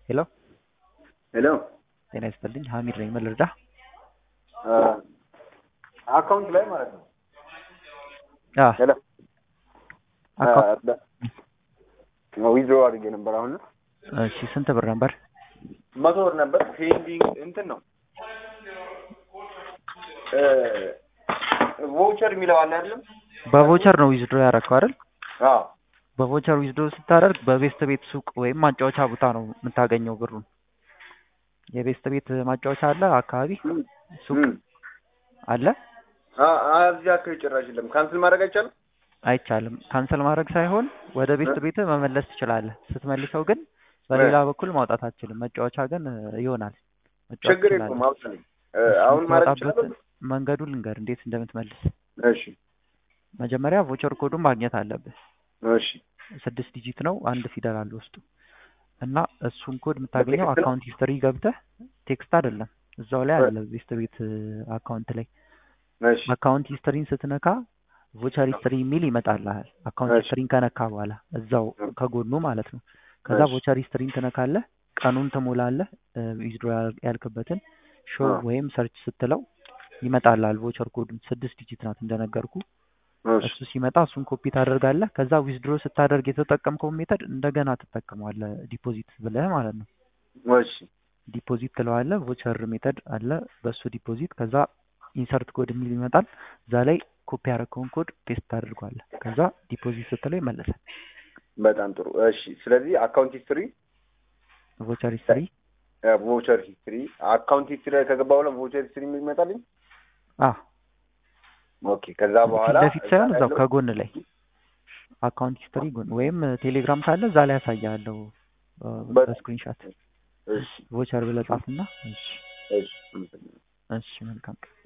ሄሎ ሄሎ ጤና ይስጥልኝ ሀሚድ ነኝ ምን ልርዳህ አካውንት ላይ ማለት ነው። አ ሄሎ አካውንት ዊዝድሮ አድርጌ ነበር። አሁን እሺ ስንት ብር ነበር መቶ ብር ነበር። ፔንዲንግ እንትን ነው ቮውቸር የሚለው አለ አይደለም? በቮቸር ነው ዊዝድሮ ያደረግከው አይደል አዎ በቮቸር ዊዝድሮ ስታደርግ በቤስት ቤት ሱቅ ወይም ማጫወቻ ቦታ ነው የምታገኘው ብሩን የቤስት ቤት ማጫወቻ አለ አካባቢ ሱቅ እም። አለ አ- አ- እዚህ አካባቢ ጭራሽ የለም። ካንስል ማድረግ አይቻልም? አይቻልም ካንሰል ማድረግ ሳይሆን ወደ ቤስት ቤት መመለስ ትችላለህ ስትመልሰው ግን በሌላ በኩል ማውጣት አትችልም መጫወቻ ግን እ, ይሆናል መጫወት ችግር ትችላለህ የለውም። አውጣልኝ። እ፣ አሁን ማድረግ የምታወጣበት ይችላል? መንገዱን ልንገር እንዴት እንደምትመልስ እሺ መጀመሪያ ቮቸር ኮዱን ማግኘት አለብህ እሺ ስድስት ዲጂት ነው አንድ ፊደል አለ ውስጡ እና እሱን ኮድ የምታገኘው በቴክስት ነው? አካውንት ሂስትሪ ገብተህ ቴክስት አይደለም እዛው ላይ አለ ቤስት ቤት አካውንት ላይ እሺ አካውንት ሂስትሪን ስትነካ ቮቸር ሂስትሪ የሚል ይመጣልሃል አካውንት እሺ። ሂስትሪን ከነካ በኋላ እዛው ከጎኑ ማለት ነው ከዛ እሺ። ቮቸር ሂስትሪን ትነካለህ ቀኑን ትሞላለህ ዊዝድሮ ያልክበትን ሾው አዎ። ወይም ሰርች ስትለው ይመጣልሃል ቮቸር ኮዱን ስድስት ዲጂት ናት እንደነገርኩ እሺ እሱ ሲመጣ እሱን ኮፒ ታደርጋለህ ከዛ ዊዝድሮ ስታደርግ የተጠቀምከውን ሜተድ እንደገና ትጠቀመዋለህ ዲፖዚት ብለህ ማለት ነው እሺ ዲፖዚት ትለዋለህ ቮቸር ሜተድ አለ በሱ ዲፖዚት ከዛ ኢንሰርት ኮድ የሚል ይመጣል እዛ ላይ ኮፒ ያደረግከውን ኮድ ፔስት ታደርጓለህ ከዛ ዲፖዚት ስትለው ይመለሳል በጣም ጥሩ። እሺ ስለዚህ አካውንት ሂስትሪ ቮቸር ሂስትሪ ቮቸር ሂስትሪ አካውንት ሂስትሪ ላይ ከገባ በኋላ ቮቸር ሂስትሪ የሚል ይመጣልኝ። አ ኦኬ ከዛ ፊት በኋላ ለፊት ሳይሆን እዛ እዛው ያለው- ከጎን ላይ አካውንት ሂስትሪ ጎን ወይም ቴሌግራም ካለ እዛ ላይ ያሳያለሁ በ- በስክሪንሻት እሺ ቮቸር ብለህ ጻፍና እሺ እሺ እሺ መልካም ቀን